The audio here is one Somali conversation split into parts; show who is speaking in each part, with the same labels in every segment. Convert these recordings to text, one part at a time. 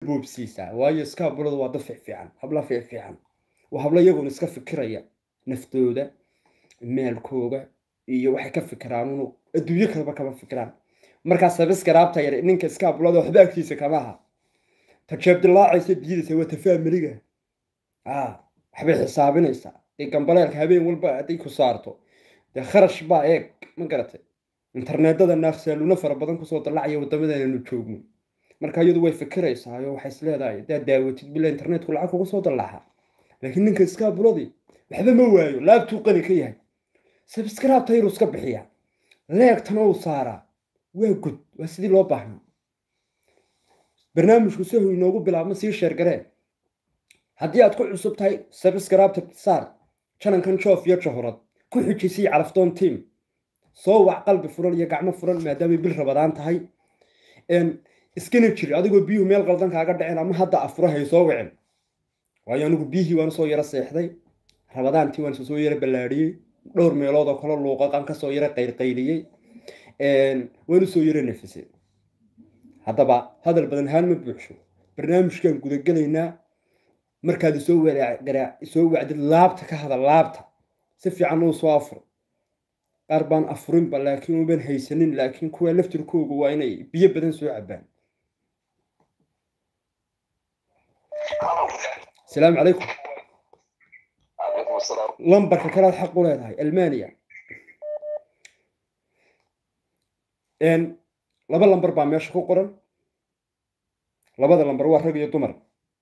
Speaker 1: boobsiisaa waayo iskaabulada waa dad fiicfiican habla fiicfiican waa hablo iyaguna iska fikiraya naftooda maalkooga iyo waxay ka fikiraan unu adduunyo kaleba kama fikiraan markaa sabiskaraabta yar ninka iskaabulada waxba agtiisa kama aha tajeeb dilaacaysa diidaysa waa tafaamiliga waxbay xisaabinaysaa dee gambaleelka habeen walba hadday ku saarto dee kharash baa eeg ma garatay interneedada naaqsaaluuna fara badan kusoo dallacaya wadamadananu joogno marka iyadu way fikiraysaa oo waxay is leedahay haddaad daawatid bila internetku lacag kuga soo dallaxa laakiin ninka iskaabuladii waxba ma waayo laabtuu qani ka yahay sabskraibta yaruu iska bixiya leegtana uu saaraa waa gud waa sidii loo baahnaa barnaamijku sahu inoogu bilaabma sii sheergaree haddii aad ku cusub tahay sabskraibta saar janankan joof iyo jahorad ku xijisii carafdoon tiam soo wac qalbi furan iyo gacmo furan maadaamay bil rabadaan tahay iskana jiri adigoo biyuhu meel qaldan kaaga dhaceen ama hadda afurahay soo wicin waayo anigu biyihii waan soo yaro seexday rabadaantii waan soo yaro ballaadhiyey dhowr meelood oo kale luuqaqan kasoo yaro qaylqayliyey waan usoo yaro nafisay haddaba hadal badan haan ma buuxsho barnaamijkan gudagelaynaa markaad isoo isoo wacdid laabta ka hadal laabta si fiican uu soo afuro qaar baan afurinba laakiin uban haysanin laakiin kuwa laftirkooga waa inay biyo badan soo cabaan asalaamu calaykum lambarka kalead xaq u leedahay almania laba lambar baa meesha ku qoran labada lambar waa rag iyo dumar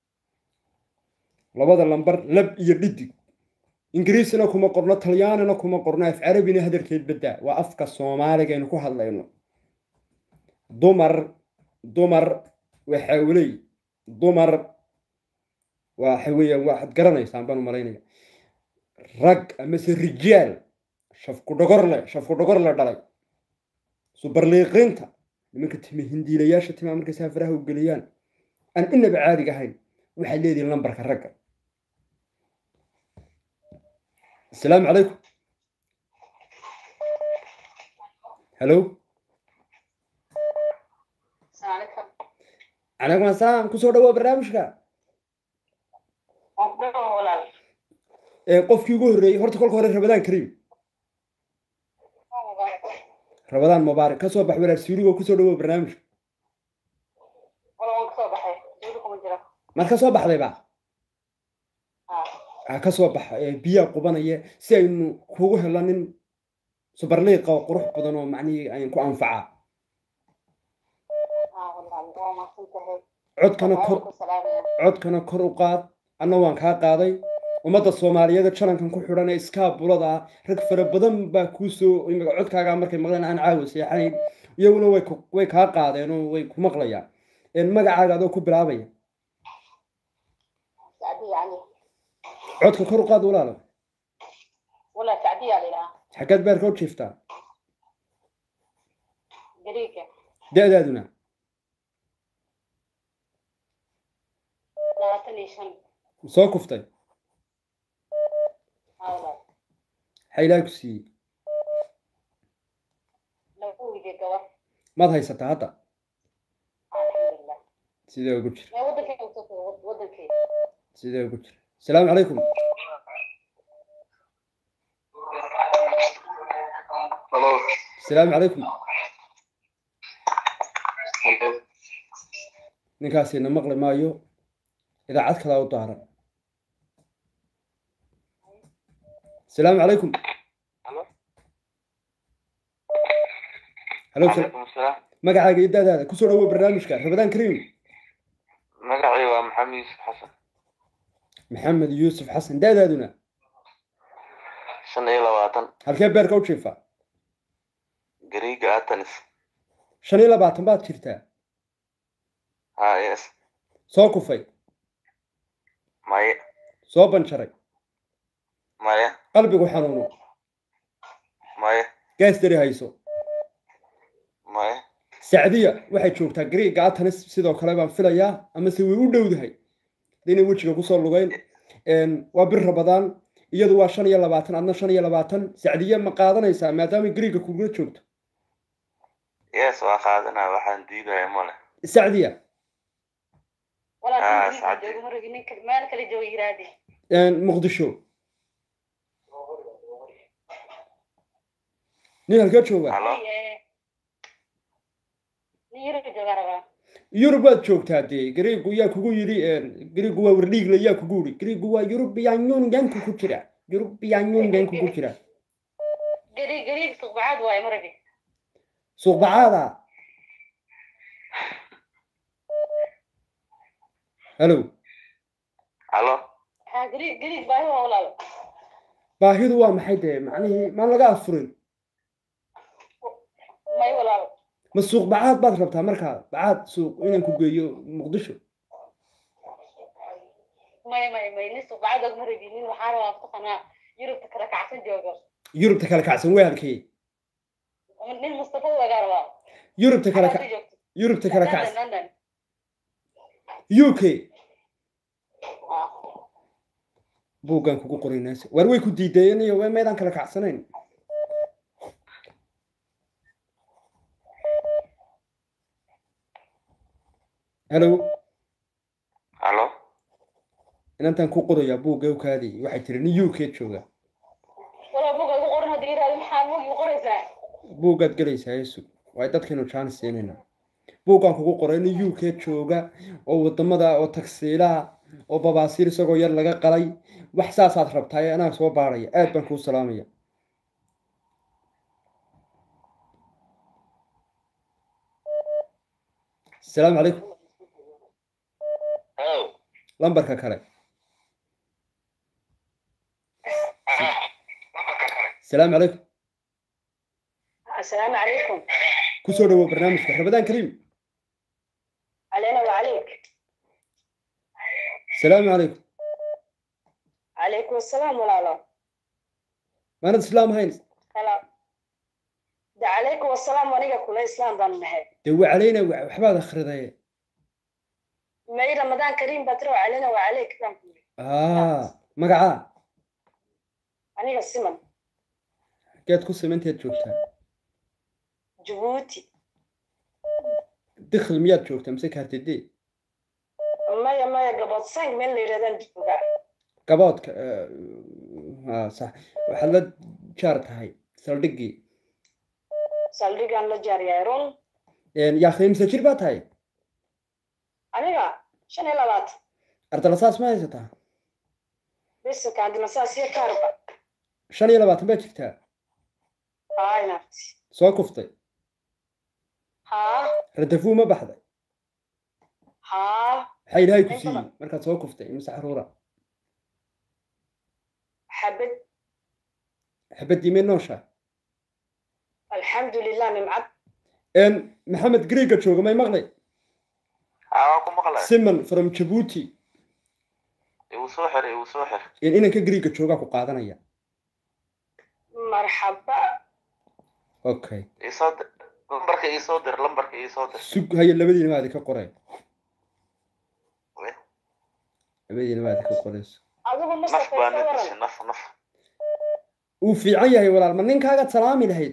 Speaker 1: labada lambar lab iyo dhidig ingiriisina kuma qorno talyaanina kuma qorno af carabina hadalkeed baddaa waa afka soomaaliga aynu ku hadlayno dumar dumar waxa weley dumar waxa weeyaan waxaad garanaysaan baan u malaynaya rag amase rijaal shafku dhogorle shafku dhogorle dhalay subarliiqiinta nimanka time hindiilayaasha timaa markay saafaraha u geliyaan aan inaba caadiga ahayn waxaad leedihin lambarka ragga asalaamu calaykum hallo calaykum asalaam kusoo dhawoa barnaamijka qofkii ugu horreeyey horta kolka hore rabadaan kariim rabadaan mubaarak kasoo bax walaal suurigo kusoo dhawoa barnaamijka maad kasoo baxdayba kasoo bax biyaa qubanaya si aynu kugu helo nin subarliiqa oo qurux badan oo macnihii ayn ku anfacaa codkana kor codkana kor u qaad anna waan kaa qaaday ummadda soomaaliyeed jalankan ku xidhan ee iskaabulada ah rag fara badan baa kuusoo codkaagaa markay maqleen aan caawa seexanayn iyaguna way way kaa qaadeen oo way ku maqlayaan magacaaga adoo ku bilaabaya codka kor u qaad walaalo xaggaad beerka u jiiftaa da-daaduna soo kuftay maxaa ilaah ku siiyey maad haysataa hadda sidee ugu jira sidee ugu jira asalaamu calaykum asalaamu calaykum ninkaasina maqli maayo idaacad kalaa u daaran asalaamu calaykum halo magacaaga iyo daadaada kusoo dhawow barnaamijka rabadaan kariim
Speaker 2: magacay waa maxamed yuusuf xasan
Speaker 1: maxamed yuusuf xasan daadaaduna
Speaker 2: shan iyo labaatan
Speaker 1: halkee beerka u jiifa
Speaker 2: gariiga atanis
Speaker 1: shan iyo labaatan baad jirtaa
Speaker 2: ha yes
Speaker 1: soo kufay
Speaker 2: maye
Speaker 1: soo banjaray
Speaker 2: maye
Speaker 1: qalbigu xanuuno
Speaker 2: maye
Speaker 1: gaas dari hayso
Speaker 2: maye
Speaker 1: sacdiya waxay joogtaa gariiga atanis sidoo kale baan filayaa amase way u dhowdahay inay wejiga kusoo lugeyn waa bir rabadaan iyadu waa shan iyo labaatan adna shan iyo labaatan sacdiye ma qaadanaysaa maadaama gariiga kugula joogto
Speaker 2: yes waa qaadanaa waxaan diidaya male
Speaker 1: sacdiya
Speaker 3: walaal
Speaker 2: Ah,
Speaker 3: nin gariig baa
Speaker 2: saacadii.
Speaker 3: jooga maragi ninka meel kale jooga yiraahdi
Speaker 1: muqdisho nin halkee jooga
Speaker 2: halo
Speaker 3: nin yaraga jooga rabaa
Speaker 1: yurub waad joogtaa dee gariigu yaa kugu yidhi gariigu waa wardhiigle yaa kugu yidhi gariigu waa yurubiyan yunganku ku jira yurubiyan yunganku ku jira
Speaker 3: gariig gariig suqbacaad waaye maragi
Speaker 1: suuqbacaada halo
Speaker 2: halo
Speaker 3: ha gariig gariig baahi waa walaal
Speaker 1: baahidu waa maxay dee macnihii maan laga afurin
Speaker 3: may walaal
Speaker 1: ma suuq bacaad baad rabtaa markaa bacaad suuq inaan ku geeyo muqdisho
Speaker 3: may may may nin suqbacaad og maragi nin waxaa rabaa mataqanaa yurubta kala kacsan jooga
Speaker 1: yurubta kala kacsan waa halkee
Speaker 3: nin mustafa lagaa rabaa
Speaker 1: yurubta kala
Speaker 3: Halkaad
Speaker 1: ka
Speaker 3: ka joogto.
Speaker 1: yurubta kala
Speaker 3: London,
Speaker 1: kacsan
Speaker 3: London.
Speaker 1: u k buuggaan kugu qorinaysa waar way ku diideen iyo way maydaan kala kacsanayn halo
Speaker 2: halo
Speaker 1: inantaan ku qorayaa buugga ukaadii waxay tiri nin u k jooga
Speaker 3: walaal buga igu qoran haddii yiraahdo maxaa bugi qoraysaa
Speaker 1: buuggaad gelaysaa yesu waay dadkaynu jaanis siinaynaa buuggaan kugu qoray nin u k jooga oo wadamada oo tagsiilaha oo babaasiir isagoo yar laga qalay wax saasaad rabtaa anaa soo baaraya aad baan kuu salaamaya asalaamu calaykum
Speaker 2: halo
Speaker 1: lambarka kale asalaamu calaykum
Speaker 3: assalaamu calaykum
Speaker 1: kusoo dhawow barnaamijka rabadaan kariim
Speaker 3: علينا وعليك
Speaker 1: asalaamu calaykum
Speaker 3: عليكم السلام ولا لا
Speaker 1: maanad islaam hayn
Speaker 3: هلا ده عليكم السلام ونيجا كل إسلام ضمن هاي
Speaker 1: dee waa calayna wa- waxbaad akhridaye
Speaker 3: ما هي رمضان كريم بترو علينا وعليك كلام
Speaker 1: aa magacaa
Speaker 3: أنا السمن
Speaker 1: geed ku simanteed joogtaa
Speaker 3: جبوتي
Speaker 1: dikhl miyaad joogtaa mise kaartidee
Speaker 3: ما يا ما يا قبض سانج من اللي يردان جبوكا
Speaker 1: gaboodka aa sax waxaad la jaar tahay saldhiggii
Speaker 3: سالريك أنا لجاري يرون
Speaker 1: yaa qiimse jir baa tahay
Speaker 3: أنا شنو لبات
Speaker 1: ardalasaas ma haysataa
Speaker 3: بس كان عندنا ساسية كاربا
Speaker 1: shan iyo labaatan baad jirtaa
Speaker 3: هاي نفتي
Speaker 1: soo kuftay
Speaker 3: ها
Speaker 1: radafuu ma baxday
Speaker 3: ها
Speaker 1: maxaa ilaahay ku
Speaker 3: Ay,
Speaker 1: siiyey
Speaker 3: badan.
Speaker 1: markaad soo kuftay mise xaruura
Speaker 3: حبيت
Speaker 1: xabadii may nooshaa
Speaker 3: الحمد لله نمعت
Speaker 1: maxamed greega jooga may maqlay
Speaker 2: haa waa ku maqlay
Speaker 1: simon from jabuuti
Speaker 2: igu soo xir igu soo xir
Speaker 1: inanka greega joogaa ku qaadanaya
Speaker 3: مرحبا
Speaker 1: okay
Speaker 2: isoo dir lambarka iisoo dir lambarka iisoo dir
Speaker 1: sug haye labadiina maadi ka qoreen
Speaker 2: Weh,
Speaker 1: labadiina maadi ka qorayso
Speaker 3: أظن
Speaker 2: naf
Speaker 3: مصطفى
Speaker 2: baa na
Speaker 3: صورا
Speaker 2: dishay naf naf
Speaker 1: uu fiican yahay walaal ma ninkaagaad salaami lahayd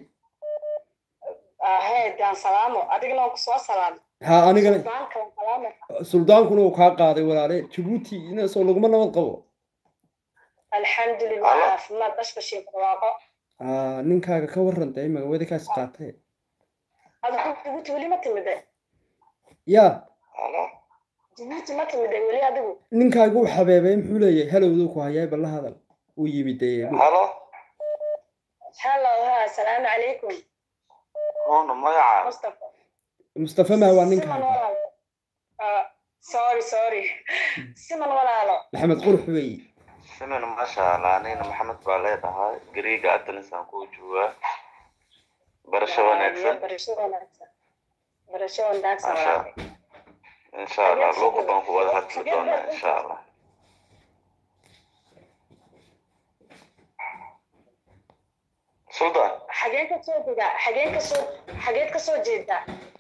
Speaker 3: هاي دان سلامو أديك لو كسوا سلام
Speaker 1: ha anigana
Speaker 3: دان كلام سلامو
Speaker 1: suldaankuna uu kaa qaaday walaale jabuuti inasoo laguma nabad qabo
Speaker 3: الحمد لله
Speaker 2: ألو.
Speaker 3: عافماد باش باش يبقى
Speaker 1: Ah, ninkaaga ka waran dee magawadi kaas qaatee
Speaker 3: هذا كنت جبوتي ولي ما تمدى
Speaker 1: ya
Speaker 2: halo
Speaker 3: جبوتي ما تمدى ولي أديك
Speaker 1: ninkaaga uu xabeebay muxuu leeyahay halowduu ku hayaay balla hadal uu yimid dee
Speaker 2: halo
Speaker 3: هلا ها السلام عليكم
Speaker 2: huna magaca
Speaker 3: مصطفى
Speaker 1: mustafa maa waa
Speaker 3: سمن
Speaker 1: ninkaaga
Speaker 3: ولا آه سوري سوري سمن ولا لا
Speaker 1: maxamed qurux weeye
Speaker 2: simin maasha allah anina maxamed baa leedahay gariiga adalisaan kuu joogaa barasho wanaagsan
Speaker 3: برشو وناكسا برشو وناكسا
Speaker 2: Masha Allah. insha allah luuqa baan ku wada hadli doonaa insha allah sultan
Speaker 3: حاجين كسو جدا حاجين كسو حاجين كسو جدا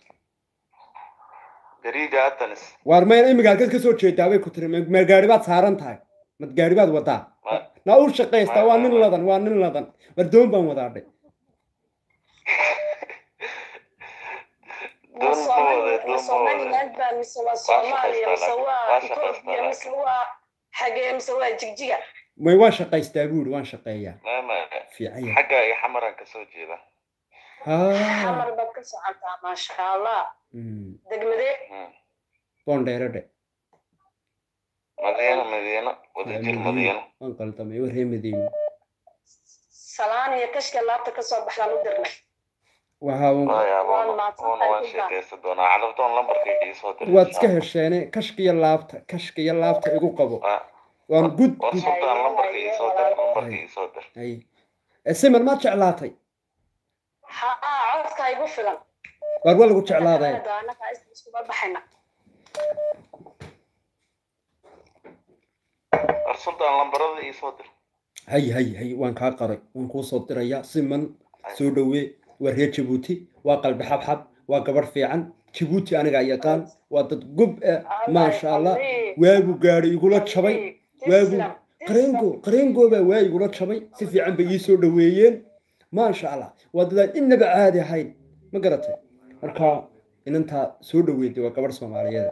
Speaker 2: gariiga adalis
Speaker 1: waar mayna imiga halkaad ka soo jeedaa bay ku tiri ma ma gaari baad saaran tahay mad gaari baad wadaa
Speaker 2: Ma-
Speaker 1: na u shaqaystaa waa nin ladan waa nin ladan war doon baan wadaadhay
Speaker 3: ma Soomaali- ma somaliland baa mise waa soomaaliya mise waa etoobiya mise waa xagee mise waa jigjiga
Speaker 1: may waan shaqaystaa buuri waan shaqeeyaa
Speaker 2: mama
Speaker 1: fiican yahay
Speaker 2: xagga iyo xamaran kasoo jeeda
Speaker 1: haa
Speaker 3: xamar baad ka socotaa maasha allah
Speaker 1: Mm,
Speaker 3: degmadee
Speaker 2: Hmm.
Speaker 1: boondheero dhe
Speaker 2: madiino madiino wadajir madiino
Speaker 1: waan qaldamay waa ree madiino
Speaker 3: salaan iyo kashka laabta kasoo baxdaan u dirnay
Speaker 1: waxa uu-
Speaker 2: Waya,
Speaker 3: Waan
Speaker 2: wuuna
Speaker 3: mahadsan
Speaker 2: wuuna waan
Speaker 3: tahay, Hilda.
Speaker 2: sheekaysan doonaa calafdoon lambarkii iisoo diray
Speaker 1: waad iska hesheene kashka iyo laabta kashka iyo laabta igu qabo waan gud
Speaker 2: war
Speaker 1: gud
Speaker 2: sultaan lambarkii iisoo dir lambarkii iisoo dir
Speaker 1: hay Eh, siman maad jeclaatay
Speaker 3: haa codka igu filan
Speaker 1: waar waa lagu jeclaaday
Speaker 3: anaga iskuma baxayna
Speaker 2: war sultaan lambarada iisoo dir
Speaker 1: hay hay hay waan kaa qaray waan kuu soo dirayaa siman soo dhowee waa reer jabuuti waa qalbi xabxab waa gabarh fiican jabuuti anigaa yaqaan waa dad gob ah maasha allah waagu gaadhi igula jabay waagu qareengo qareengo baa waa igula jabay si fiican bay ii soo dhoweeyeen maasha allah waa dadaan innaba caadi ahayn ma garatay marka inantaa soo dhoweeday waa gabarh soomaaliyeed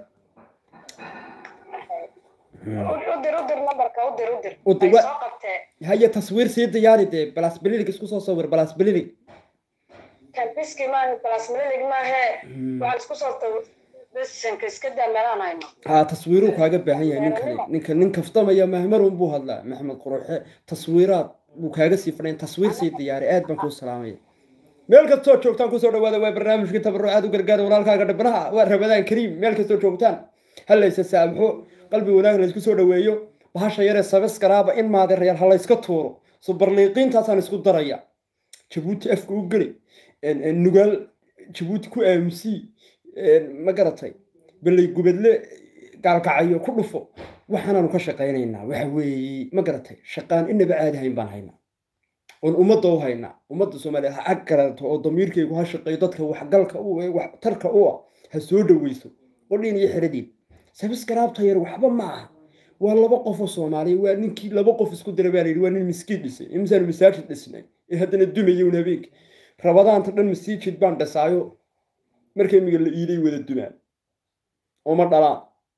Speaker 3: udir udir nambarka udir udir
Speaker 1: U dir,
Speaker 3: ay
Speaker 1: wa-
Speaker 3: soo qabtee
Speaker 1: haya taswiir sii diyaari dee balas bililig isku soo sawir balas bililig
Speaker 3: kalbiski maahe plasmililig maahe waxaan isku soo besanka iska daa meelaan hayno
Speaker 1: haa taswiiruu kaaga baahan yahay ninkani ninka nin kaftamaya mahmarun buu hadlaa maxamed quruxe taswiiraad buu kaaga sii fadhayn taswiir sii diyaari aad baan kuu salaamaya meel kastoo joogtaan kusoo dhawaada waa barnaamijkii tabarucaad u gargaara walaalkaaga dhibnaha waa rabadaan kariim meel kastoo joogtaan halaysa saamxo qalbi wanaag laysku soo dhaweeyo bahasha yaree sabiskaraaba in maadeerayaal ha layska tuuro subarliiqiintaasaan isku daraya jabuuti afka u geli en- en nugaal jabuuti ku aamusii ma garatay balay gubadle gaalkacayo ku dhufo waxaanaanu ka shaqaynaynaa waxa weeye ma garatay shaqaan inaba caadi hayn baan haynaa oon ummadda u haynaa ummadda soomaaliya ha ag garato oo damiirkaygu ha shaqeeyo dadka waxgalka u ee waxtarka u ah ha soo dhoweyso qodhiin iyo xiradiin sabiskaraabta yar waxba ma aha waa laba qof oo soomaaliya waa ninkii laba qof isku dira baa la yidhi waa nin miskiin dhisay imsaan masaajid dhisnay ee haddana dumaya un habeenka rabadaanta dhan masiijid baan dhisaayo marka imiga la iiday wada dumaan ooma dhalaan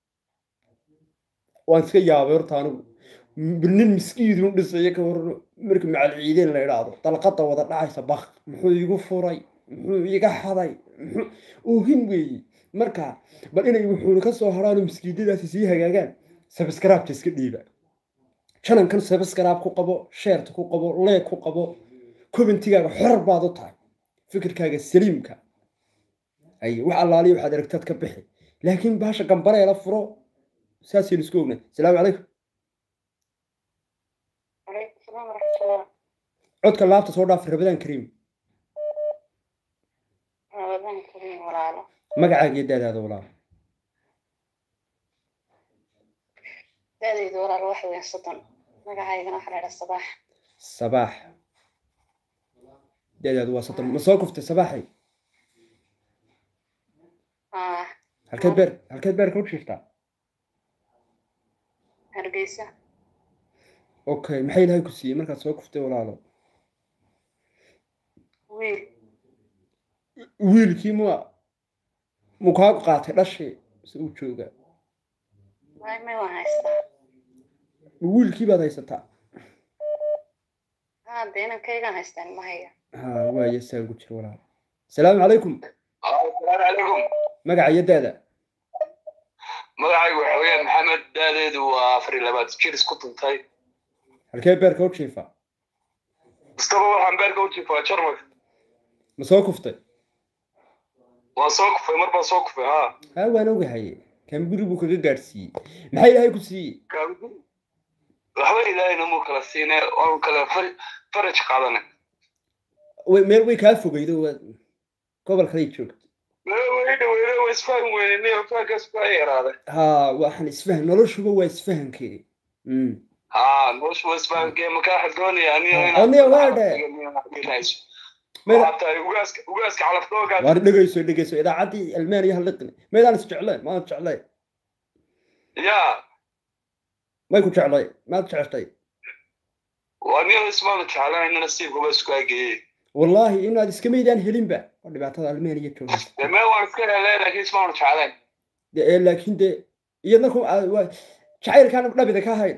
Speaker 1: waan iska yaabay horta anigu M- nin miskiidun dhisaya ka warano marka macal ciideen la idhaahdo dalqada wada dhacaysa bak muxuu igu furay muxuu iga xaday muxuu oohin weeye marka bal inay wuxuuna ka soo haraano miskiidadaasi sii hagaagaan sabskraabta iska dhiiba janankan sabskraab ku qabo sheerta ku qabo leeg ku qabo kobantigaaga xor baad u tahay fikirkaaga saliimka ay wax allaaliya waxaad aragtaad ka bixi laakiin baasha gambareela furo saasaynu isku ognay asalaamu calaykum
Speaker 3: calaykum salaam waraxmatullah
Speaker 1: codka laabta soo dhaaf rabadaan kariim
Speaker 3: ramadaan kariim walaalo
Speaker 1: magacaaga iyo daadaada walaal
Speaker 3: daadayda walaalo waxa weeyaan soddon magacaygana waxaa la idhaa sabaax
Speaker 1: sabaax daadaadu waa soddon ma soo kuftay sabaaxay
Speaker 3: ah
Speaker 1: halkeed beer halkeed beerka u jiiftaa
Speaker 3: hargeysa
Speaker 1: okay maxay ilaahay ku siiyey markaad soo kuftay walaalo
Speaker 3: wiil
Speaker 1: wiilkii ma muu kaa qaatay dhashii se uu joogaa
Speaker 3: may may waan haystaa
Speaker 1: ma wiilkii baad haysataa
Speaker 3: haa dee inankaygaan haystaan ma haya
Speaker 1: ha waaye saa ugu jira walaalo asalaamu calaykum
Speaker 4: asalaamu calaykum
Speaker 1: magaca iyo daada
Speaker 4: magacaygu waxa weeyaan maxamed daadeedu waa afar iyo labaad jir isku tuntay
Speaker 1: halkee beerka u jiifaa
Speaker 4: mustaba waxaan beerka u jiifaa jarmal
Speaker 1: ma soo kuftay
Speaker 4: waan soo kufay mar baan soo kufay ha
Speaker 1: ha waan ogahay kan guri buu kaga gaadhsiiyey maxay ilaahay ku siiyey
Speaker 4: waxba ilaahayna muu kala siine waanu kala far- faraj qaadane
Speaker 1: way meel way kaa fogeydo waa gobol kalay joogto
Speaker 4: way dhaweyne waa isfaham weynene fahankaas baa yaraaday
Speaker 1: ha waxaan isfahan noloshuba waa isfahankeedi Mm.
Speaker 4: ha noloshu waa isfahankee makaaxa doonaya aniyo
Speaker 1: Aniga waa dhe. Meel-
Speaker 4: waxaa tahay ugaaska ugaaska calafdoogaa
Speaker 1: waar dhegeyso dhegeyso idaacaddii almaaniya halliqni maydaan is jecleen maad jeclay
Speaker 4: ya
Speaker 1: may ku jeclay maad jeceshtay
Speaker 4: waa niyo ismaanu jeclanayna nasiibka waa isku ageeyey
Speaker 1: wallaahi inaad iska maydaan helinba waa dhibaatada almaniya joogaysa
Speaker 4: dee meel waan iska helay laakiin ismaanu jeclayn
Speaker 1: De- ee, laakiin dee iyadna ku aa- waa- jacaylkaan dhabida ka hayn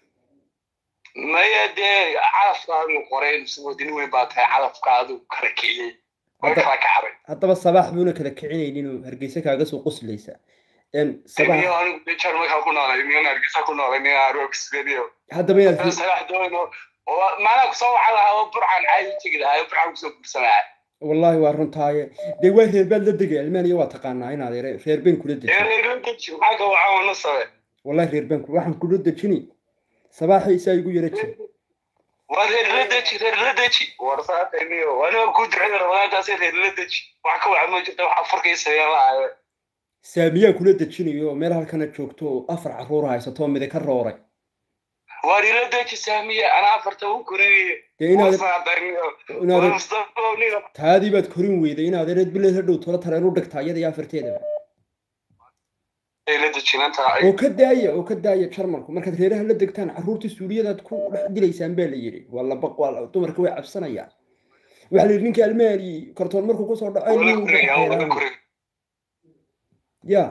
Speaker 4: maya dee calafkaadu qoray wadini weyn baa tahay calafkaadu kala kiciyey way
Speaker 1: Hadda-
Speaker 4: kala kacday
Speaker 1: haddaba sabaax buuna kala kicinaynin oo hargeysa kaaga soo qoslaysa Een, sabaax
Speaker 4: miyo anigu dee jarmalka ku noolay miyo hargeysa ku noolay miyo aroogsigeediyo
Speaker 1: haddaba inaad
Speaker 4: salax doono oo maanaa kusoo waxa lahaa oo burcaan caadi tegi lahaa oo burcaan kusoo guursanaa
Speaker 1: wallaahi waa runtaaye dee waa reer baad la degay almaniya waa taqaanaa inaad ere reer been kula
Speaker 4: ee
Speaker 1: dejin
Speaker 4: reerla deji maxaa ka wacan wana sabe
Speaker 1: wallahi reer been ku- waxaan kula dejini sabaaxaysaa igu yara jir
Speaker 4: waa reerla deji reerla deji warsaatay miyo aniga ku ducada ramadaankaasi reerla deji wax ka wacan ma jirta wax afurkii sameyn lahaayo
Speaker 1: saamiyaan kula dejinayo oo meel halkana joogto oo afar carruur haysato oo midi ka rooray
Speaker 4: waa reerla deji saamiye anaa afarta u koriyey
Speaker 1: dee inaad
Speaker 4: warsaatay miyo
Speaker 1: inaad
Speaker 4: mustafa niga
Speaker 1: taadii baad korin weyday inaad ereed bileed hadhow tola tareen u dhigtaa iyada iyo afarteedaba
Speaker 4: reerla dejinanta
Speaker 1: oo ka daaya oo ka daaya jarmalku markaad reeraha la degtaan carruurtii suuliyadaad ku dhex dilaysaan baa la yidhi waa laba waa la- dumarka way cabsanayaan waxaa la yidhi ninka almaani kartoon markuu kusoo dhaco
Speaker 4: wala
Speaker 1: inuu
Speaker 4: koraya wala
Speaker 1: xeeraan.
Speaker 4: koraya
Speaker 1: ya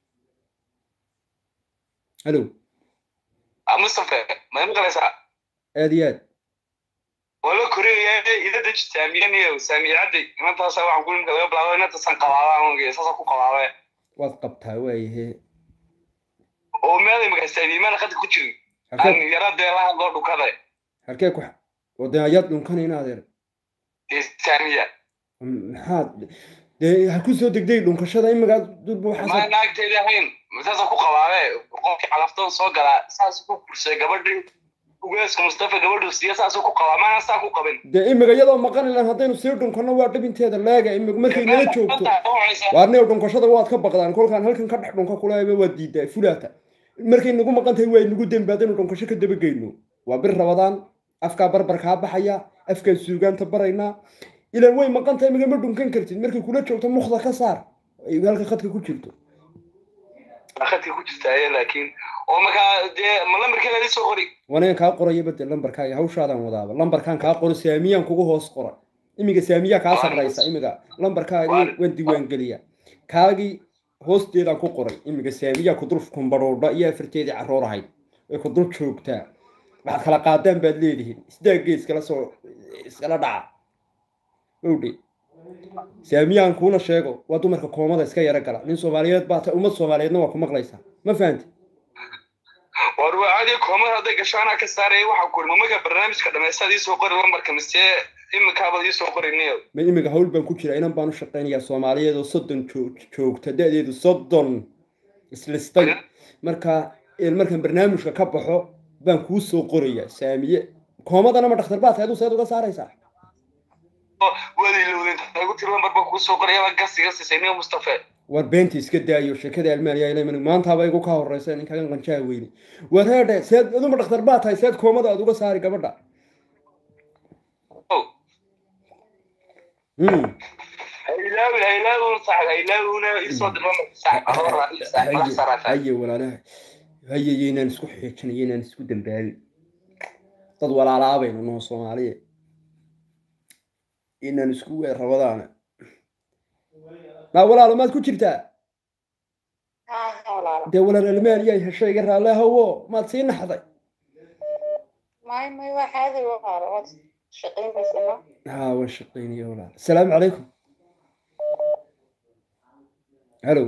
Speaker 1: halo
Speaker 4: mustafa ma maqlaysaa
Speaker 1: aad iyo aad
Speaker 4: wala koraya ida deji saamiyan iyo saamiye cadday inantaasa waxaan ku nimka laga bilaabo inantaasaan qabaaba saasa ku qabaabe
Speaker 1: waad qabtaa waayahe
Speaker 4: oo meelay magasaamiimana qadka ku jirin
Speaker 1: halkee
Speaker 4: aan yara deelaha loo dhukaday
Speaker 1: halkee ku wadee ayaad dhunkana inaad er
Speaker 4: dee saamiya
Speaker 1: maxaad dee ha ku soo degday dhunkashada imagaa durba
Speaker 4: ma
Speaker 1: waxaas
Speaker 4: naagteedi ahayn saasa ku qabaabe qofkii calaftoon soo galaa saas ku kursay gabadhii ugeeska mustafa gabadhu siiya saasuu ku qabaa maana saa ku qabin
Speaker 1: dee imiga iyadoo maqan ilan haddaynu sii dhunkano waa dhibinteeda laaga imig markay nala joogto waarneo dhunkashada waad ka baqdaan kolkaan halkan ka dhex dhunka kulaaba waad diidaa fulaata markay nagu maqan tahay waa nagu dembaadaynu dhunkasho ka dabageyno waa bir rabadaan afkaa barbarkaa baxaya afkaa suugaanta baraynaa ilan way maqan tahay imiga ma dhunkan kartid markay kula joogto mukda ka saar ay halka khadka ku jirto
Speaker 4: khadka ku jirta aya laakiin oo markaa dee ma lambarkeeda ii soo qori
Speaker 1: waneen kaa qoraya bade lambarkaaga hawshaadaan wadaaba lambarkaan kaa qoro saamiyaan kugu hoos qora imiga saamiyaa kaa sarraysa imiga lambarkaaga waan diiwaan geliya kaagii hoosteedaan ku qoray imiga saamiyaa ku dul kumbadhoodha iyo afarteedii carroor ahayd way ku dul joogtaa waxaad kala qaadaan baad leedihiin isdaagee iskala soo iskala dhaca owdhe saamiyaan kuuna sheego waa dumarka koomada iska yaro gala nin soomaaliyeed baa ta ummad soomaaliyeedna waa ku maqlaysaa ma fahanti
Speaker 4: war waa caadi koomada hadday gasho anaa ka saaraya waxaa ku iri marka barnaamijka dhammaystaad ii soo qori lambarka mise iminkaabad ii soo qoriniyo
Speaker 1: ma imiga hawl baan ku jira inan baan u shaqaynayaa soomaaliyeed oo soddon joog- joogta da-deedu soddon islistay marka een markaan barnaamijka ka baxo baan kuu soo qorayaa saamiye koomadana ma dhakhtar baa tahay aduu seed uga saaraysaa
Speaker 4: wadilowdin igu tiri lambar baa kuu soo qoraya baa gasiga siisay niyo mustafe
Speaker 1: war beenta iska daayo sheekada almaaniya ilay maantaaba igu ka horeysa ninkagan qanjaha weyne war heedhe seed aduma dhakhtar baa tahay seed koomada aad uga saari gabadha
Speaker 4: Oh,
Speaker 1: Hmm.
Speaker 4: haylaawi haylaawuna sax haylaawuna isoo dir lambarka sax ahora sax wax saraafa
Speaker 1: haye walaalaha haye yaynaan isku xeejinay yaynaan isku dambaabin dad walaalaabaynu noo soomaaliya inaan isku weer rabadaana maa walaalo maad ku jirtaa dee walaal almaaniya hesho iga raalle hawo maad sii naxday
Speaker 3: may may waa caadi walaalo waad shaqaynaysana
Speaker 1: haa waan shaqaynaya walaal asalaamu calaykum halo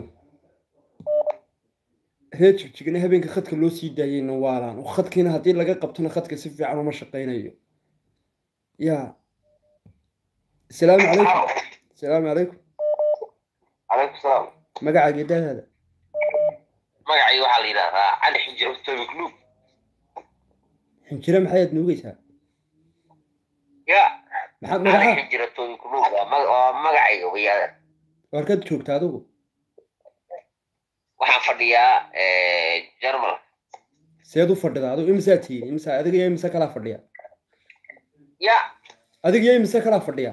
Speaker 1: reer jigjigna habeenka khadka loo sii daayeyna waalaan oo khadkiina haddii laga qabtona khadka si fiican uma shaqaynayo ya asalaamu calaykum asalaamu calaykum
Speaker 2: calaykum salaam
Speaker 1: magacaaga daadaada
Speaker 2: magacayga waxaa la yidhahdaa cali xinjiro tobi club
Speaker 1: xinjire maxayaad nuugaysaa
Speaker 2: ya
Speaker 1: maxaad
Speaker 2: cali
Speaker 1: magacaa
Speaker 2: xinjiro tobi club waa maga- waa magacayga wayaadan
Speaker 1: warkaad joogta adigu
Speaker 2: waxaan fadhiyaa jarmal
Speaker 1: seed u fadhida adigu imisaa tihiin imisa adiga iyo imise kalaa fadhiya
Speaker 2: ya
Speaker 1: adiga iyo imise kalaa fadhiya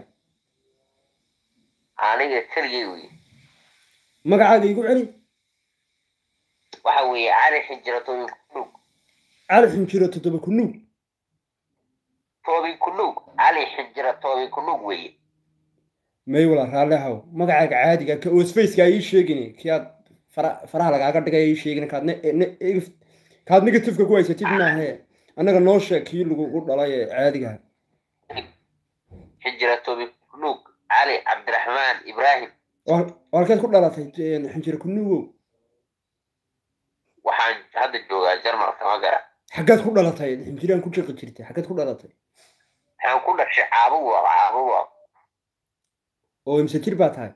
Speaker 2: aniga keligay wey
Speaker 1: magacaaga igu celi
Speaker 2: waxa weeye cali xinjiro tobi club
Speaker 1: cali xinjiro toddoba ku nuug
Speaker 5: toobin kunug cali xinjira toobin kunug weeye
Speaker 1: may wala raalli ahow magacaaga caadiga ka oosfaceka ii sheegin kii aad fara faraha lagaaga dhigay ii sheegin kaad ne ne- ig- kaad negativeka ku haysatid maahe annaga noo sheeg kii lagugu dhalay ee caadiga
Speaker 5: xinjira toobin kunug cali cabdiraxmaan ibraahim
Speaker 1: waa halkeed ku dhalatay xinjir kunugow
Speaker 5: waxaan hadda joogaa jarmalka ma gara
Speaker 1: xaggeed ku dhalatay xinjiraan ku jiqi jirtay xaggeed ku dhalatay
Speaker 5: waxaan ku dhashay caabuwa caabuwa
Speaker 1: oo imse jir baa tahay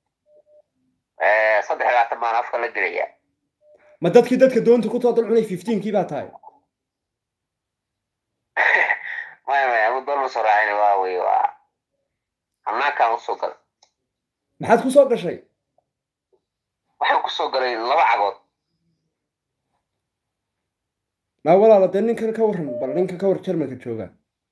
Speaker 5: saddex labaatan maan afka la gelaya
Speaker 1: ma dadkii dadka doonta ku too dalcunay fifteenkii baa tahay
Speaker 5: maya maya amu doon usoo raacin waa wey waa hanaankaan usoo galay
Speaker 1: maxaad ku soo gashay
Speaker 5: waxaan kusoo galay laba cagood
Speaker 1: maa walaala dee ninkan ka warran bal ninka ka war jarmalka jooga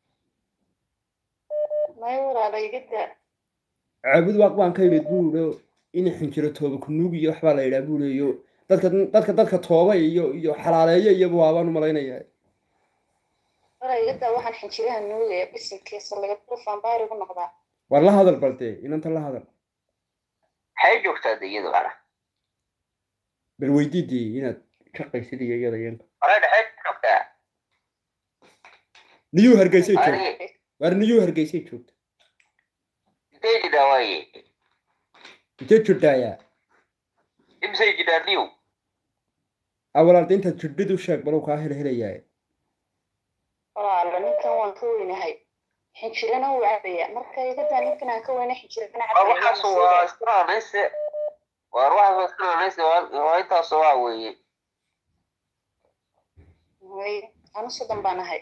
Speaker 3: may walaala iga daa
Speaker 1: caabud waaq baan ka imid buulo in xinjiro tooba kunuug iyo waxbaa la yidhaha buuleyo dadka dadka dadka tooba iyo iyo xalaaleeyo iyabu waabaan u malaynayaa
Speaker 3: wala iga daa waxaan xinjiraha nuugaya bisinkiisa laga dufaan baarigu noqdaa
Speaker 1: war la hadal bal dee inanta la hadal
Speaker 5: maxay joogtaa de iyadu ana
Speaker 1: bal weydiidii inaad shaqaysid iyo iyada iyanka
Speaker 5: hore dhexay joogtaa
Speaker 1: niyuu hargeysay joogta
Speaker 5: aniga
Speaker 1: waar niyuu hargeysay joogta
Speaker 5: intee jidhaa waaye
Speaker 1: intee jirdhaayaa
Speaker 5: imsay jidhaa niw
Speaker 1: a walaalda intaad jirdhid u sheeg balow kaa hel helayaa
Speaker 3: walaala ninkan waan ka weynahay xinjirana wuu cabaya marka iga daa ninkan aan ka weyna xinjirana
Speaker 5: war waxaas waa iskanaanayse war waxaas waa iskanaanayse waa intaas waa weeye
Speaker 3: way anu soddon baan ahay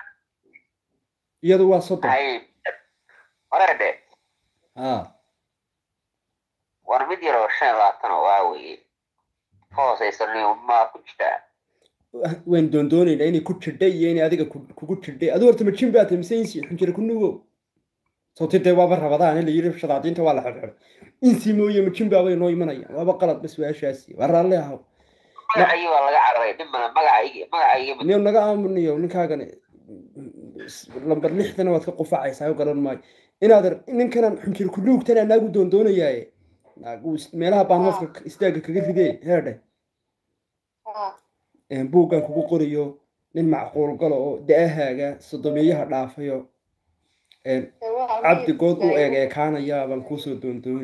Speaker 1: iyadu waa soddon
Speaker 5: hay hore dhe
Speaker 1: a
Speaker 5: war mid yaroo shan iyo labaatan oo waa weeye ka hooseysa niw maa ku jirtaa
Speaker 1: waan doondoonaynaa inay ku jirdhay iyo inay adiga ku- kugu jirdhay adu horta ma jin baa tahay mise insi xinjiro kunugow sababti dee waaba rabadaan in la yidhi shadaadiinta waa la xirxiray insi mooye ma jin baabay noo imanayaan waaba qalad bas su-aashaasi waa raalli ahow
Speaker 5: magacaygi baa laga cararay dhib male magacaygi magacaygi
Speaker 1: niyo naga aamuniyo ninkaagana lambar lixdana waad ka qufacaysaa garan maayo inaad ninkanan xunjir kunuugtana naagu doondoonayaaye naagu is- meelaha baan hooska istaaga kaga ridee heedhe
Speaker 3: Ah,
Speaker 1: buuggan kugu qoriyo nin macquul galo oo da-ahaaga sodomeeyaha dhaafayo een,
Speaker 3: dee waa
Speaker 1: cabdi good u
Speaker 3: aniga
Speaker 1: eeg eekaanaya baan kuusoo doondooni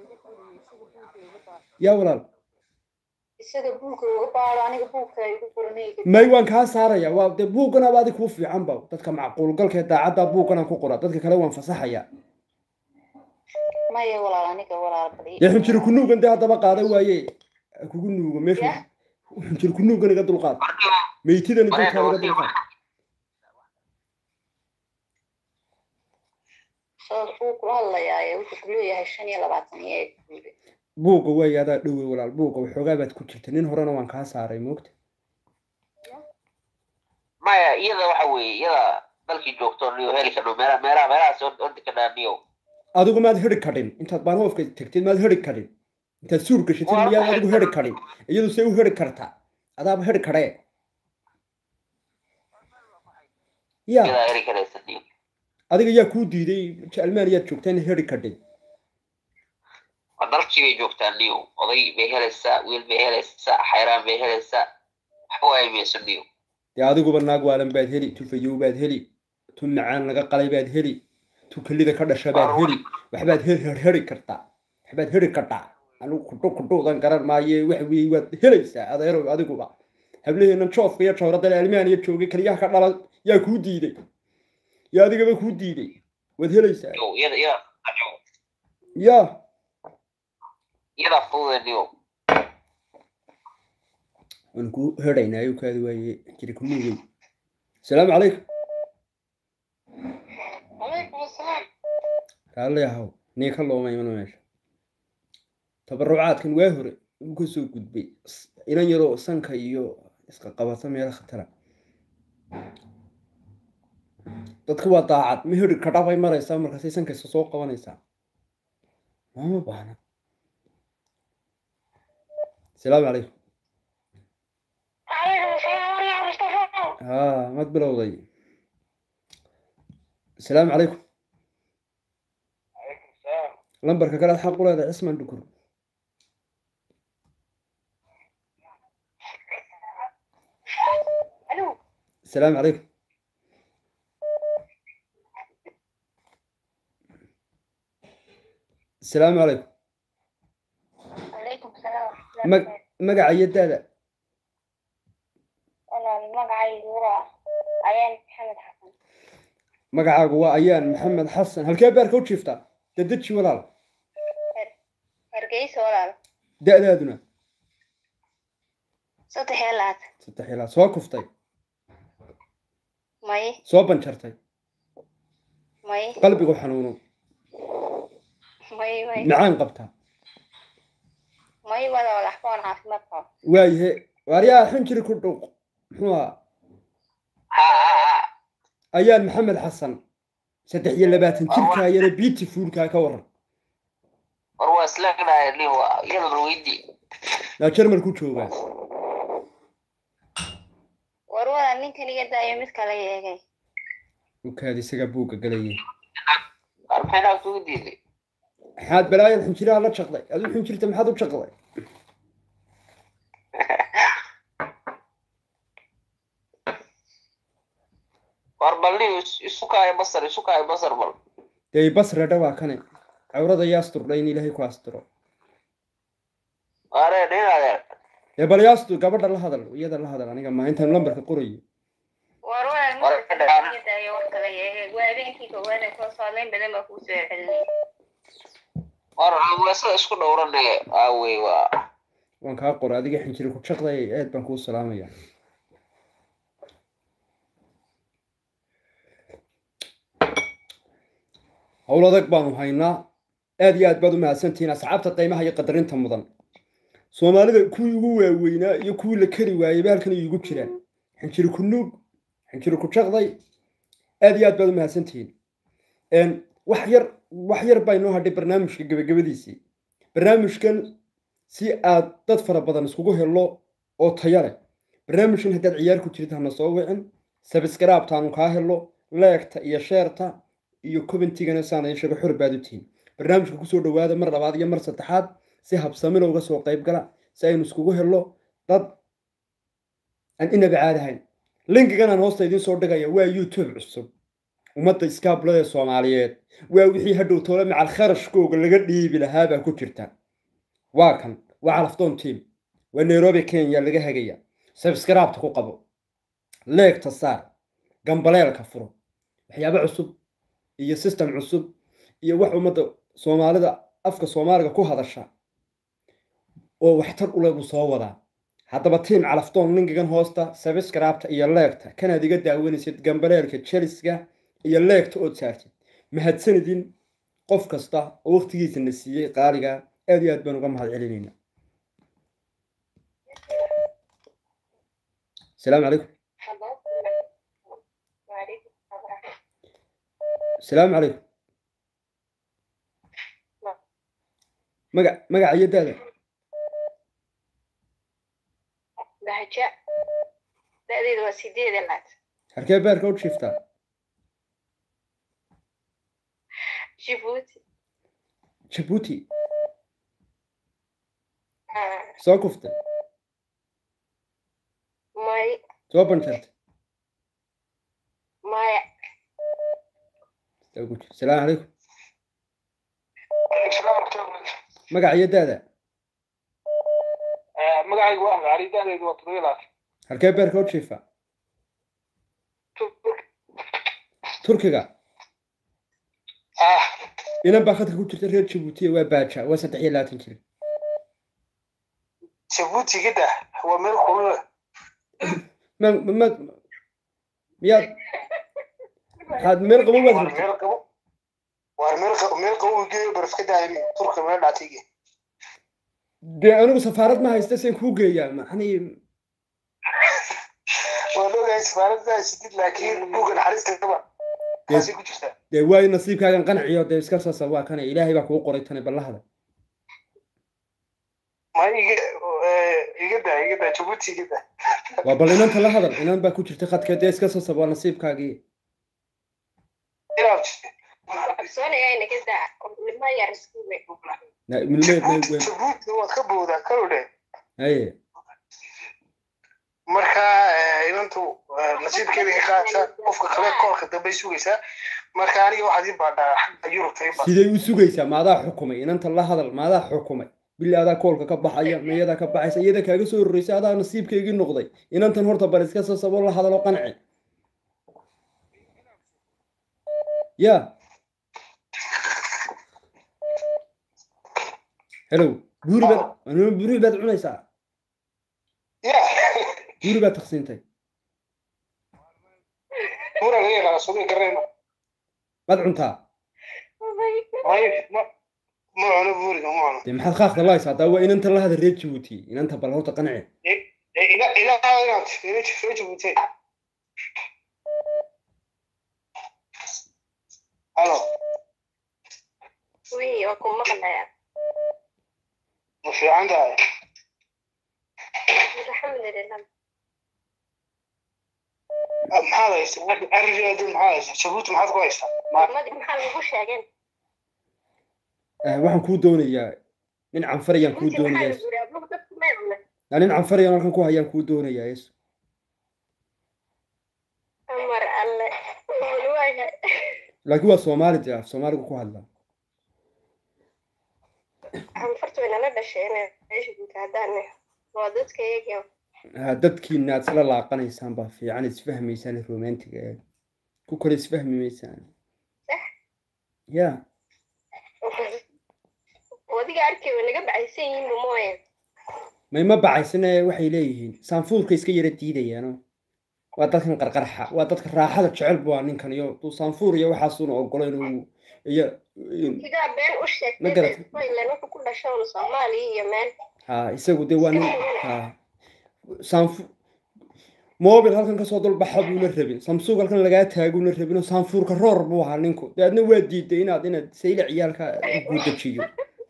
Speaker 1: yaa walaal
Speaker 3: isaga buulka uga baado aniga buulka igu qoranay
Speaker 1: may waan kaa saaraya waa dee buugganaaba adi kuu fiican ba dadka macquulgalka ee daacadda buugganaan ku qora dadka kale waan fasaxaya
Speaker 3: maya walaal aniga walaal bali
Speaker 1: dee xunjir kunuugan dee haddaba qaada waaye ha kugu nuugo meesha
Speaker 3: Yah.
Speaker 1: xunjir kunuugan iga dulqaad meytidani dulkaan iga dulqaad
Speaker 3: soo uu kula hadlayaaye wuxuu ku leeyahay shan iyo labaatan iyo eeg buule
Speaker 1: buugga waaye adaa dhowe walaal buugga waxoogaa baad ku jirta nin horena waan kaa saaray moogta
Speaker 5: maya iyada waxa weeye iyada dalkii joogto niyo heli kadho meelaha meelaha meelahaas ordi kadhaa niyo
Speaker 1: adigu maad heri kadhin intaad baanhoofka tagtid maad heri kadhin intaad suur gashatid
Speaker 5: Waa
Speaker 1: miyaad
Speaker 5: maxay?
Speaker 1: adigu heri kadhin iyadu see u heri kartaa adaaba heri kadhee ya
Speaker 5: iyadaa heli karaysa niyo
Speaker 1: adiga yaa kuu diiday almaaniyaad joogtaa in heri kadhin
Speaker 5: waa dalkii bay joogtaa niyo oday bay helaysaa wiil bay helaysaa xayraan bay helaysaa waxba waay mayso niyo
Speaker 1: dee adiguba naag waalan baad heli tu fayow baad heli tu macaan laga qalay baad heli tu kelida ka dhasha baad heli waxbaad heri heri kartaa waxbaad heri kartaa anigu kudhu kudhuudan garan maaye wax weeye waad helaysaa adeerow adiguba hablaheennan joofka iyo jawradale almaaniya joogay kaliyaha ka dhala yaa kuu diiday yaa adigaba kuu diiday waad helaysaa
Speaker 5: niyo iyada iyada
Speaker 1: ya
Speaker 5: iyadaa fududa niyo
Speaker 1: waan kuu heraynaa ayuu kaadi waaye jiri ku nuugay asalaamu calaykum
Speaker 3: calaykum asalaam
Speaker 1: raalli ahow nii ka looma imano meesha tabarucaadkan waa hore uu ka soo gudbay S- inan yaroo sanka iyo iska qabata meelo khatara dadka waa daacad ma heri kadha bay maraysaa markaasay sankaysa soo qabanaysaa maama baahna asalaamu calaykum
Speaker 3: calaykum asalaam wariyaa mustafa
Speaker 1: haa mad bilowday asalaamu calaykum lambarka kale aad xaq u leedahay cismaan dhukur asalaamu calaykum asalaamu calaykum
Speaker 6: عليكم السلام
Speaker 1: mag magaca iyo daada
Speaker 6: أنا المقعي هو عيان محمد حسن
Speaker 1: magacaagu waa ayaan maxamed xasan halkee beerka u jiiftaa dadeji walaal
Speaker 6: هرقيس ولا
Speaker 1: da-daaduna
Speaker 6: صوت حيلات
Speaker 1: saddex ilaa soo kuftay
Speaker 6: ماي
Speaker 1: soo banjartay
Speaker 6: ماي
Speaker 1: qalbigu xanuuno
Speaker 6: ماي ماي
Speaker 1: macaan qabtaa
Speaker 6: ماي ولا ولا حفون عاصمة قام
Speaker 1: waayahe waaryaa xinjiri ku dhuuq muxuu ahaa
Speaker 5: ha ha ha
Speaker 1: ayaan maxamed xasan saddex iyo labaatan jirkaa yare beautifulkaa ka waran
Speaker 5: war waa islagnahay nin waa iyada barweydi
Speaker 1: naa jarmalku joogaa
Speaker 6: ورولا نينكن يدا يومد كلا يجي
Speaker 1: ukaad isagaa buugga galayay
Speaker 5: war maxay naag kugu diiday
Speaker 1: maxaad balaayan xinjiraha la jaqday aduu xinjirta maxaad u jaqday
Speaker 5: war bal nin is- isu kaayo basar isu kaayo basar bal
Speaker 1: dee basredha waa kane cawrada iyo asturdha in ilaahay ku asturo
Speaker 5: are nin adeer
Speaker 1: dee bal yaastur gabadha la hadal iyada la hadal aniga ma intaan lambarka qorayo
Speaker 6: ورولا المقعي يدا يوم كلا يجي وابين كي كوانا كل صالين بدل ما كوسو يحلني
Speaker 5: war weesada isku dhowranaya aawey waa
Speaker 1: waan kaa qoray adiga xinjiri ku jaqday aad baan kuu salaamaya howl adag baanu haynaa aad iyo aad baad u mahadsantihiin asxaabta qiimaha iyo qadarinta mudan soomaalida kuwii ugu waaweynaa iyo kuwii la kari waayey ba halkan iigu jiraan xinjiri ku nuug xinjiri ku jaqday aad iyo aad baad u mahadsantihiin Een, wax yar wax yar baa inoo hadhay barnaamijka gebagabadiisii barnaamijkan si aad dad fara badan iskugu helo oo tayo leh barnaamijkan haddaad ciyaar ku jirta hana soo wicin sabskraabtaanu kaa helo leegta iyo sheerta iyo commentigana saana sheego xor baad u tihiin barnaamijka kusoo dhawaada mar labaad iyo mar saddexaad si habsamina uga soo qayb gala si aynu iskugu helo dad aan inaba caadahayn linkigan aan hoosta idiin soo dhigaya waa youtube cusub ummadda iskaabulada soomaaliyeed waa wixii hadhow toole macal kharashkooga laga dhiibi lahaa baa ku jirta waa kan waa calafdoon team waa nairobi kenya laga hagaya sabskraabta ku qabo leegta saar gambaleelka furo waxyaabo cusub iyo system cusub iyo wax ummadda soomaalida afka soomaaliga ku hadasha oo waxtar u leh buu soo wadaa haddaba tiim calafdoon linkigan hoosta sabskraabta iyo leegta kanaad iga daawanaysid gambaleelka jeliska iyo leegta ood saartid mahadsanidin qof kasta oo waqtigiisa na siiyey qaaliga aad iyo aad baan uga mahad celinayna asalaamu calaykum asalaamu calaykum maga magaca iyo daada
Speaker 6: بهجاء دقيقة وسيدي دلات
Speaker 1: halkee beerka u jiiftaa
Speaker 6: جيبوتي
Speaker 1: jabuuti
Speaker 6: آه.
Speaker 1: soo kuftay
Speaker 6: ماي
Speaker 1: soo banjartay
Speaker 6: ماي
Speaker 1: asalaamu calaykum magaca iyo daada
Speaker 4: magacaygu waa axmed cali da'deedu waa todoba iyo labaatan
Speaker 1: halkee beerka u jiifaa turkiga
Speaker 4: ah
Speaker 1: inan baa khadka ku jirta reer jabuutiya waa baaja waa saddex iyo labaatan jir
Speaker 4: jabuuti gida waa meel kulule
Speaker 1: ma ma ma miyaad maxaad meel qabo baad
Speaker 4: waar
Speaker 1: rabtay
Speaker 4: meel qabo waar meel qabo meel qabo geeyo barafka daayimi turka meel dhaatayge
Speaker 1: dee anigu safaarad ma haysta seen kuu geeyaa maxani
Speaker 4: waa loogahay safaarada sidid laakiin buuga naxariista kaba kaasay ku jirtaa
Speaker 1: dee waayo nasiibkaagan qanciyo dee iska saasa waa kana ilaahay baa kugu qoray tane ballahada
Speaker 4: ma iga iga daa iga daa jabuuti iga daa
Speaker 1: waa bal inanta la hadal inan baa ku jirta khadka dee iska saasa waa nasiibkaagii
Speaker 3: Soonaya inaga daa. Ilma yar isku wey.
Speaker 1: Na- milmeed may weyn
Speaker 7: jabuuti waad ka boodaa kalodhe
Speaker 1: haye
Speaker 7: marka eh, inantu eh, nasiibkeeda ka qaadaysaa qofka kale koolka dambay sugaysaa marka aniga waxaad ii baadhaa xagga yurubta ii baad
Speaker 1: sidee u sugaysaa maadaa xukumay inanta la hadal maadaa xukumay bili adaa koolka ka baxaya mayadaa ka baxaysa iyada kaaga soo horreysay adaa nasiibkaygii noqday inantan horta bal iska sasabo la hadalo qanci ya hello buuri baad anima buuri baad cunaysaa
Speaker 7: ya
Speaker 1: buuri baad taqsiintay
Speaker 7: buura laga yaqaana suuqa garayma
Speaker 1: maad cuntaa
Speaker 7: may ma ma cuno buuriga ma cuno
Speaker 1: dee maxaad qaaqda lahaysaa haddaa waa inanta la hadal reer jabuuti inanta bal horta qanci
Speaker 7: Eh, ila ilaa inaad ila soo jabuutay halo
Speaker 3: Wii, waa ku maqlayaa.
Speaker 7: ma fiican tahay
Speaker 3: Alxamdulillah.
Speaker 7: Ah, maxaad haystaa arrigeedu maxaad haystaa jabuuti maxaad ku haystaa ma
Speaker 3: Ummadii maxaa lagu sheegeen?
Speaker 1: Ah, waxaan kuu doonayaa nin canfarayaan kuu
Speaker 3: Runtii maxaa
Speaker 1: doonayaa
Speaker 3: lagu yidhi? Abluhu dadku may cuneen.
Speaker 1: Yaa nin canfarayaan halkan ku hayaan kuu doonayaa yeesu
Speaker 3: Amar alle. Wali waayahay.
Speaker 1: laakiin waa soomaali dee af soomaaligu ku hadlaa
Speaker 3: Anfartu way nala dhasheen meesha guuta haddaan waa dadka iyaga
Speaker 1: Ah, dadkiina aad isla laaqanaysaan baa fiican isfahmaysaan romantiga ee ku kale isfahmi maysaan
Speaker 3: Sax.
Speaker 1: ya
Speaker 3: wadiga arkay way naga bacaysan yihiin mooye
Speaker 1: may ma bacaysane waxay leeyihiin saanfuurka iska yara diidayaano waa dadkan qarqarxa waa dadka raaxada jecel bu waa ninkan iyo duu saanfuur iyo waxaasuuna ogolayn uu iyo
Speaker 3: kigaa been u
Speaker 1: Ma
Speaker 3: sheegtay
Speaker 1: garatay.
Speaker 3: Thailand wuxuu ku dhashay un Soomaaliya iyo meel
Speaker 1: ha isagu dee waa nin ha saanfu mobil halkan kasoo dulbaxa buuna rabin samsung halkan lagaa taaguna rabin oo saanfuurka roor buu ahaa ninku dee adna waa diiday inaad inaad sayla ciyaalka guudajiyo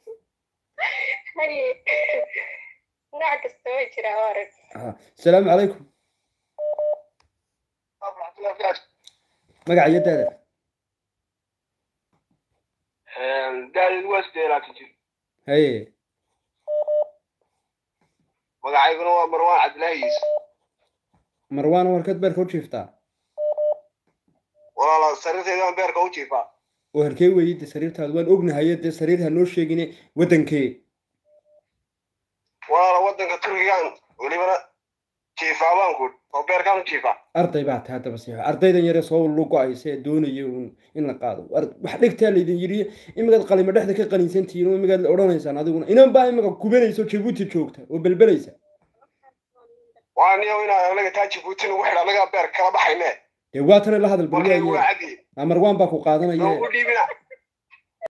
Speaker 3: haye nooc kasta way jiraa hore
Speaker 1: ha asalaamu calaykum magaca iyo daada
Speaker 4: daadid waa sidee laatan jir
Speaker 1: haye
Speaker 4: magacayguna waa marwaan cabdilaahi yiis
Speaker 1: marwaan warkad beerka u jiiftaa
Speaker 4: walaala sariirteedaan beerka u jiifaa
Speaker 1: oo halkee weeye dee sariirtaada waan ognahaye dee sariir ha noo sheegine waddankee
Speaker 4: walaala wadanka turkigaan welibana jiifaa baan ku oo beerkaan u jiifaa
Speaker 1: arday baa tahay haddaba siixo ardaydan yare soo lugo-aysa ee doonaya uun in la qaado Ar- wax dhigtaa laydin yidhi imigaad qalimo dhexda ka qaniinsantihiin oo imigaad odhanaysaan adiguna inan baa imiga kubanaysa oo jabuuti joogta oo belbelaysa
Speaker 4: waa niyo inaan anaga taa jibuuti nagu xidha anagaa beer kala baxayne
Speaker 1: dee waa tana la hadal
Speaker 4: markaygu waa
Speaker 1: balwaaye
Speaker 4: cadi
Speaker 1: marwaan baa ku qaadanaya
Speaker 4: noogu dhiibina